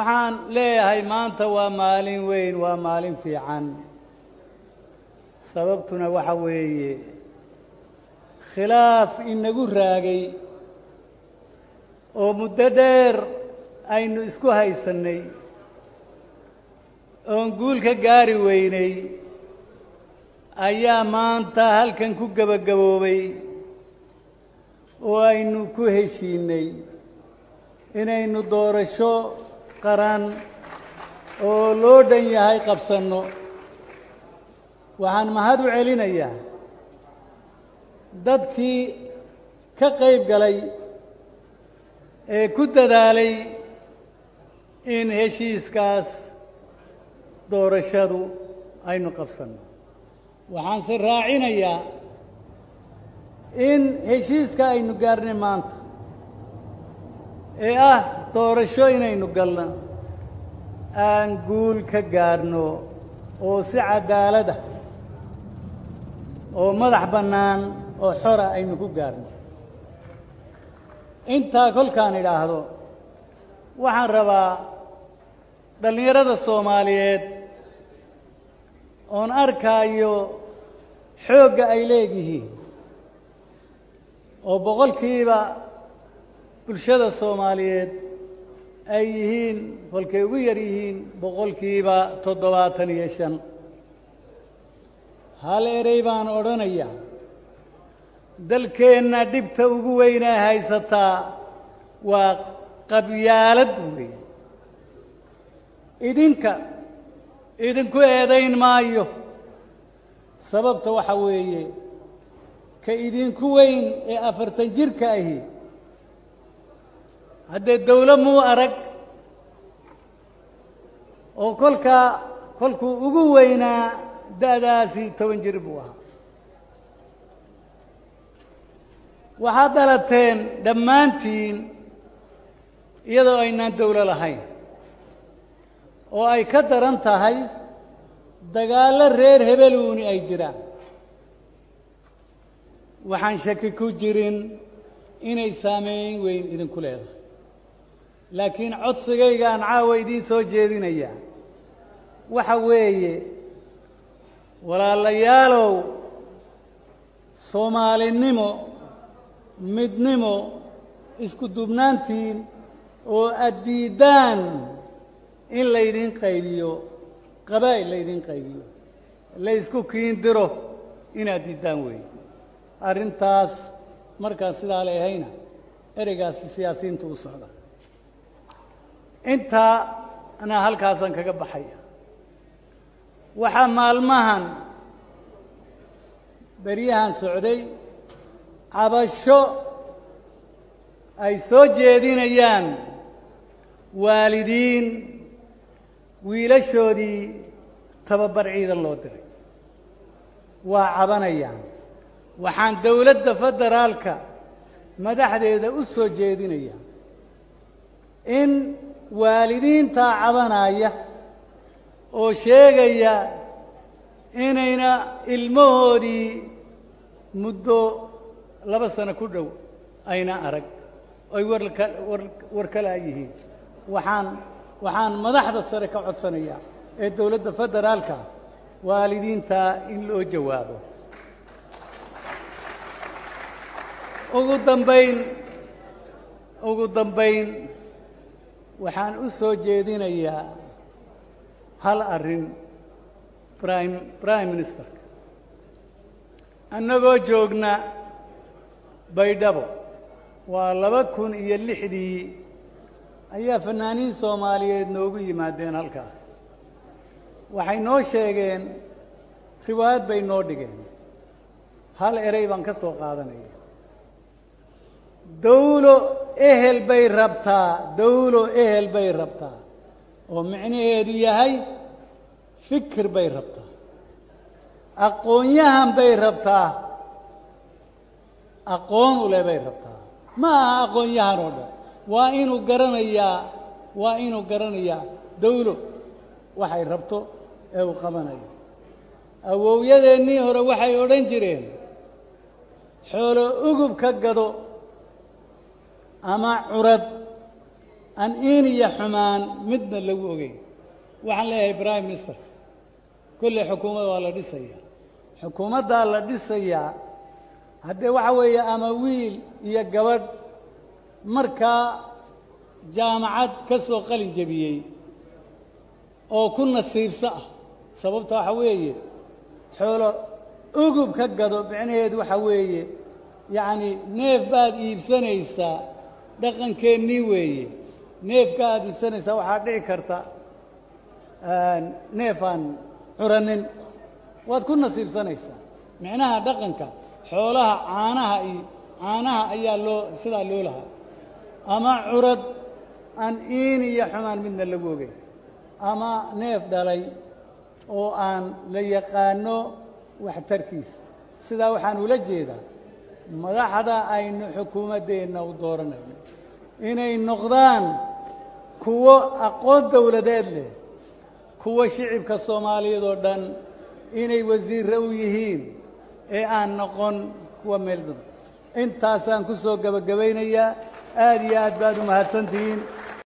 waxaan leeyahay maanta waa maalin weyn waa maalin fiican sababtuna waxa weeye khilaaf inagu raagay oo muddo dheer aynu isku haysannay oon guul ka gaari weynay ayaa maanta halkan ku gebagaboobay oo aynu ku heshiinay inaynu doorasho qaran oo loo dhan yahay qabsanno waxaan mahad u celinayaa dadkii ka qayb galay ee ku dadaalay in heshiiskaas doorashadu aynu qabsanno waxaanse raacinayaa in heshiiska aynu gaarnay maanta ee ah doorasho inaynu galno aan guul ka gaarno oo si cadaalada oo madax bannaan oo xora aynu ku gaarno intaa kolkaan idhaahdo waxaan rabaa dhallinyarada soomaaliyeed oon arkaayo xoogga ay leegihiin oo boqolkiiba bulshada soomaaliyeed ay yihiin kolkay ugu yar yihiin boqolkiiba toddobaatan iyo shan hal erey baan odhanayaa dalkeenna dhibta ugu weynaa haysataa waa qabyaalad wey idinka idinku eedayn maayo sababta waxa weeye ka idinku weyn ee afartan jirka ahi haddee dawlo muu arag oo kolkaa kolkuu ugu weynaa da'daasi toban jir buu ahaa waxaad dhalateen dhammaantiin iyadoo aynaan dawlo lahayn oo ay ka daran tahay dagaallo reer hebeluuni ay jiraan waxaan shaki ku jirin inay saameyn weyn idinku leedahay laakiin codsigaygaan caawa idiin soo jeedinayaa waxa weeye walaalayaalow soomaalinimo midnimo isku dubnaantiin oo aad diiddaan in laydin qaybiyo qabaa'il laydin qaybiyo laysku kiindiro inaad diiddaan weeye arrintaas markaan sidaa leehayna ereygaasi siyaasiyiintu u socda intaa anaa halkaasaan kaga baxaya waxaa maalmahan beryahan socday cabasho ay soo jeedinayaan waalidiin wiilashoodii tababar ciidan loo diray waa cabanayaan waxaan dowladda federaalka madaxdeeda u soo jeedinayaa in waalidiintaa cabanaya oo sheegaya inayna ilmahoodii muddo laba sano ku dhow ayna arag ay warka war kalaa yihiin waxaan waxaan madaxda sare ka codsanayaa ee dowladda federaalka waalidiintaa in loo jawaabo ugu dambayn ugu dambayn waxaan u soo jeedinayaa hal arrin prime prime ministerka annagoo joogna baydhabo waa laba kun iyo lixdii ayaa fanaaniin soomaaliyeed noogu yimaadeen halkaas waxay noo sheegeen riwaayad bay noo dhigeen hal erey baan ka soo qaadanaya dawlo ehel bay rabtaa dawlo ehel bay rabtaa oo micnaheedu yahay fikir bay rabtaa aqoon-yahan bay rabtaa aqoon u leh bay rabtaa ma aha aqoon-yahan oo dhan waa inuu garanayaa waa inuu garanayaa dawlo waxay rabto ee uu qabanayo awowyadeennii hore waxay odhan jireen xoolo ugub ka gado ama curad aan iin iyo xumaan midna lagu ogeyn waxaan leeyahay prime minister kolley xukuumadda waa la dhisayaa xukuumaddaa la dhisayaa haddee waxa weeye ama wiil iyo gabadh markaa jaamacad ka soo qalin jebiyey oo ku nasiibso ah sababta waxa weeye xoolo ugub ka gado micnaheedu waxa weeye yacni neef baad iibsanaysaa dhaqankeennii weeye neefka aad iibsanaysaa waxaa dhici karta neef aan curanin waad ku nasiibsanaysaa micnaha dhaqanka xoolaha caanaha iyo caanaha ayaa loo sidaa loo lahaa ama curad aan iin iyo xumaan midna lagu ogeyn ama neef dhalay oo aan la yaqaano waxtarkiisa sidaa waxaan ula jeedaa madaxda aynu xukuumaddeenna u dooranayno inay noqdaan kuwo aqoon dowladeed leh kuwo shicibka soomaaliyeed oo dhan inay wasiirre u yihiin ee aan noqon kuwa meel daba intaasaan ku soo gebagabaynayaa aad iyo aad baad u mahadsantihiin